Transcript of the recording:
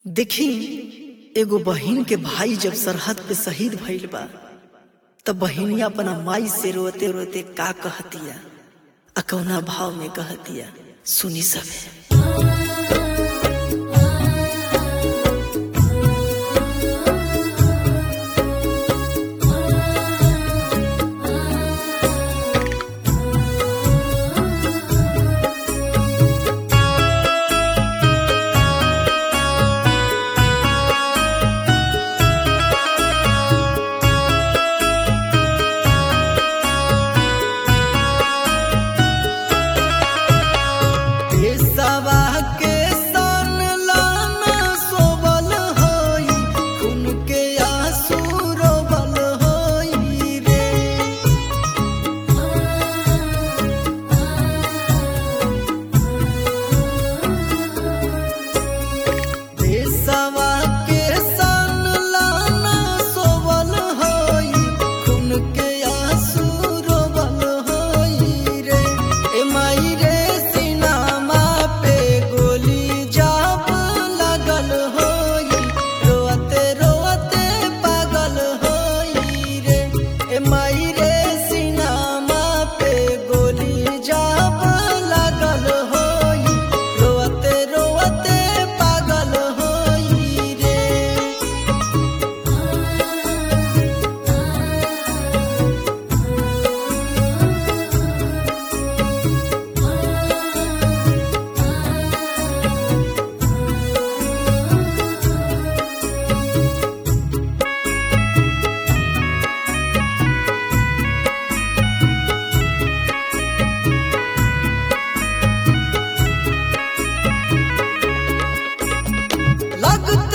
देखी एगो बहिन के भाई जब सरहद पे शहीद भइल बा तब बहिनिया अपना माई से रोते रोते का कहतिया आ कौना भाव में कहतिया सुनी सबे पेशवा के सन लाना सोवल होई खून के आंसू रोवल होई रे पेशवा के सन लाना सोवल होई खून के आंसू रोवल होई रे ए माई रे सिनामा पे गोली जाप लगल होई रोते रोते पागल होई रे ए माई रे सिनामा पे गोली जाप लगल होई रोते रोते पागल होई रे लगते